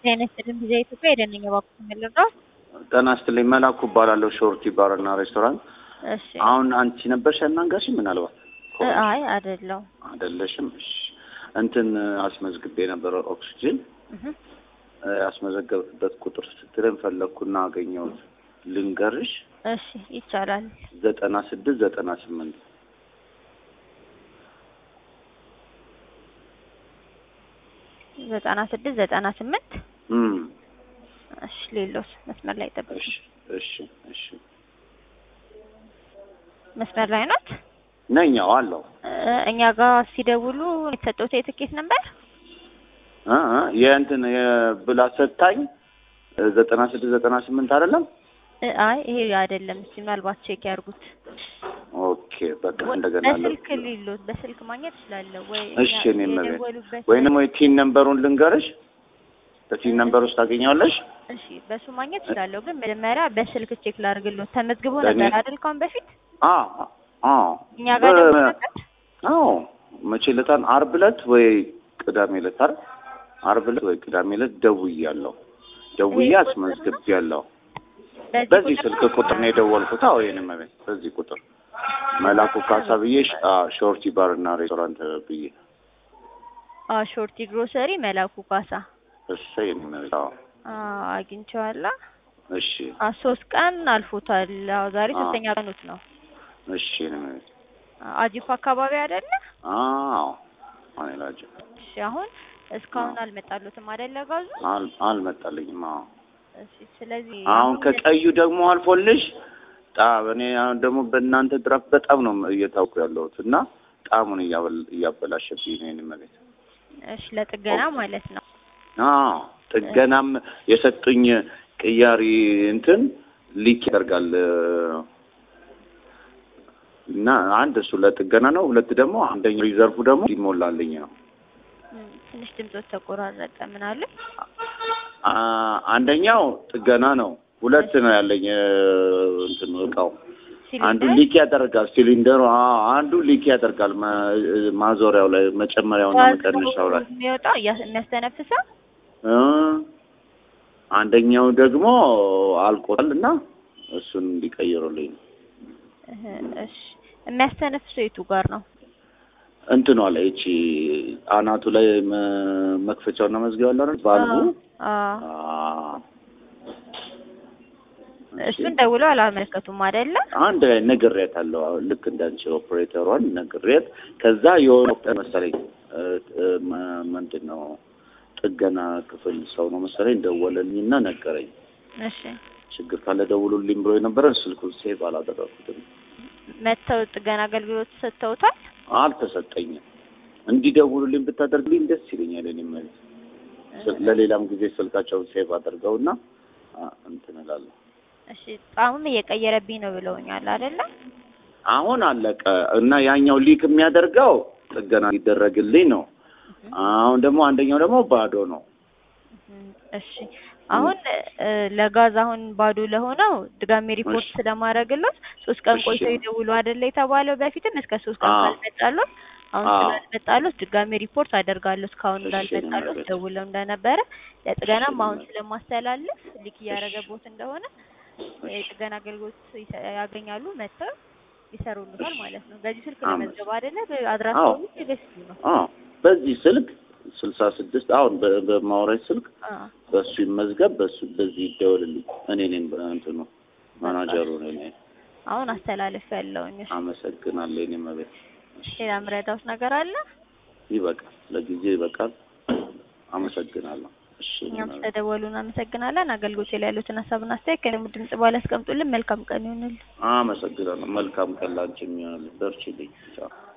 ጤና ይስጥልኝ ጊዜ ኢትዮጵያ የደንኛ ባኩ የምልረው ጤና ይስጥልኝ መላኩ እባላለሁ ሾርቲ ባርና ሬስቶራንት እሺ አሁን አንቺ ነበርሽ ያናጋሽ ምናልባት አይ አይደለው አይደለሽም እሺ እንትን አስመዝግቤ የነበረ ኦክሲጅን ያስመዘገብበት ቁጥር ስትለን ፈለግኩና አገኘሁት ልንገርሽ እሺ ይቻላል ዘጠና ስድስት ዘጠና ስምንት ዘጠና ስድስት ዘጠና ስምንት እም እሺ ሌሎስ መስመር ላይ ጠብቅ እሺ እሺ እሺ መስመር ላይ ናት ነኛው አለው እኛ ጋር ሲደውሉ የተሰጠው የትኬት ነበር እ እ የእንትን የብላ ሰታኝ ዘጠና ስድስት ዘጠና ስምንት አይደለም አይ ይሄ አይደለም እስኪ ምናልባት ቼክ ያርጉት ኦኬ በቃ እንደገና አለ በስልክ ሊሎት በስልክ ማግኘት እችላለሁ ወይ እሺ እኔ መቤት የደወሉበት ወይንም ወይ ቲን ነምበሩን ልንገርሽ በቲን ነምበር ውስጥ ታገኘዋለሽ እሺ በሱ ማግኘት እችላለሁ ግን መጀመሪያ በስልክ ቼክ ላድርግሎት ተመዝግቦ ለእኔ- ነበር አይደል ካሁን በፊት አ አ እኛ ጋር በ- ደውሎ ነበር አዎ መቼ ዕለታን አርብ ዕለት ወይ ቅዳሜ ዕለት አይደል አርብ ዕለት ወይ ቅዳሜ ዕለት ደውያለሁ ደውዬ ይሄ ቁጥር ነው? አስመዝግቤያለሁ በዚህ ስልክ ቁጥር ነው የደወልኩት አዎ የኔ መቤት በዚህ ቁጥር መላኩ ካሳ ብዬ ሽ- አ ሾርቲ ባር እና ሬስቶራንት ብዬ አ ሾርቲ ግሮሰሪ መላኩ ካሳ እሰይ የኔ መቤት አዎ አ አግኝቼዋለሁ እሺ አ ሶስት ቀን አልፎታል አዎ ዛሬ አ። ሶስተኛ ቀኑት ነው እሺ የኔ መቤት አ አጂፕ አካባቢ አይደለ አዎ እኔ ላቸው እሺ አሁን እስካሁን አልመጣሉትም አይደለ ጋዙ አል አልመጣልኝም አዎ እሺ ስለዚህ አሁን ከቀዩ ደግሞ አልፎልሽ ጣም እኔ አሁን ደግሞ በእናንተ ድራፍት በጣም ነው እየታውቁ ያለሁት እና ጣሙን እያበል- እያበላሸብኝ ነው የኔ መቤት እሺ ለጥገና ማለት ነው አዎ ጥገናም የሰጡኝ ቅያሪ እንትን ሊክ ያደርጋል እና አንድ እሱ ለጥገና ነው ሁለት ደግሞ አንደኛው ሪዘርፉ ደግሞ ይሞላልኝ ነው እም፣ ትንሽ ድምጾች ተቆራረጠ ምን አለ አ- አንደኛው ጥገና ነው ሁለት ነው ያለኝ እ፣ እንትን እቃው አንዱ ሲሊንደር ሊክ ያደርጋል ሲሊንደሩ አዎ አንዱ ሊክ ያደርጋል ማ- ማዞሪያው ላይ መጨመሪያውና ጋዙ መቀነሻው ላይ የሚወጣው እያ- የሚያስተነፍሰው እ፣ አንደኛው ደግሞ አልቆታል እና እሱን እንዲቀይሩልኝ ነው እህ፣ እሺ የሚያስተነፍሰው የቱ ጋር ነው እንትኗ ላይ እቺ አናቱ ላይ መ- መክፈቻውና መዝጊያው አለ አይደል ባልቡ አ አ፣ እሱን ደውለው አላመለከቱም አይደለ አንድ ላይ ነግሬያታለሁ። አሁን ልክ እንዳንቺ ኦፕሬተሯን ነግሬያት ከዛ የሆነ ወቅት መሰለኝ እ፣ እ፣ መ- ምንድን ነው ጥገና ክፍል ሰው ነው መሰለኝ ደወለልኝና ነገረኝ። እሺ ችግር ካለ ደውሉልኝ ብሎ የነበረ ስልኩን ሴቭ አላደረኩትም፣ መተው ጥገና አገልግሎት ሰጥተውታል አልተሰጠኝም። እንዲደውሉልኝ ብታደርግልኝ ደስ ይለኛል። እኔም ስል- ለሌላም ጊዜ ስልካቸውን ሴቭ አድርገውና አ፣ እንትን እላለሁ። እሺ ጣሙም እየቀየረብኝ ነው ብለውኛል አይደለ አሁን አለቀ እና ያኛው ሊክ የሚያደርገው ጥገና ሊደረግልኝ ነው። አሁን ደግሞ አንደኛው ደግሞ ባዶ ነው። እም፣ እሺ አሁን እ፣ ለጋዝ አሁን ባዶ ለሆነው ድጋሜ ሪፖርት እሺ። ስለማድረግሎት ሶስት ቀን እሺ። ቆይተው ይደውሉ አይደለ የተባለው በፊትም እስከ ሶስት ቀን አዎ። ካልመጣሎት አሁን አዎ። ስላልመጣሎት ድጋሜ ሪፖርት አደርጋለሁ እስካሁን እሺ፣ እንዳልመጣሎት እኔም ደውለው እንደነበረ ለጥገናም አሁን እሺ። ስለማስተላልፍ ሊክ እያደረገቦት እንደሆነ የጥገና አገልግሎት ይሰ- ያገኛሉ መጥተው ይሰሩልታል ማለት ነው። በዚህ ስልክ አመስ- ለመዝገብ አይደለ አድራሻው አዎ። ደስ ነው። አዎ በዚህ ስልክ ስልሳ ስድስት አሁን በ- በማውራት ስልክ አዎ በሱ ይመዝገብ፣ በሱ በዚህ ይደወልልኝ። እኔ ነኝ በእንትኑ ማናጀሩ ነኝ። አሁን አስተላልፍ ያለውኝ አመሰግናለሁ። እኔ መቤት ሌላ ምረዳውት ነገር አለ? ይበቃል፣ ለጊዜ ይበቃል። አመሰግናለሁ። እሺ እኔ እኛም መቤት። ስለደወሉ እናመሰግናለን። አገልግሎት ላይ ያሉትን ሀሳብና አስተያየት ከእኔም ድምጽ በኋላ ያስቀምጡልን። መልካም ቀን ይሁንልን። አመሰግናለሁ። መልካም ቀን ላንቺ የሚሆንልህ። በርቺልኝ። ቻው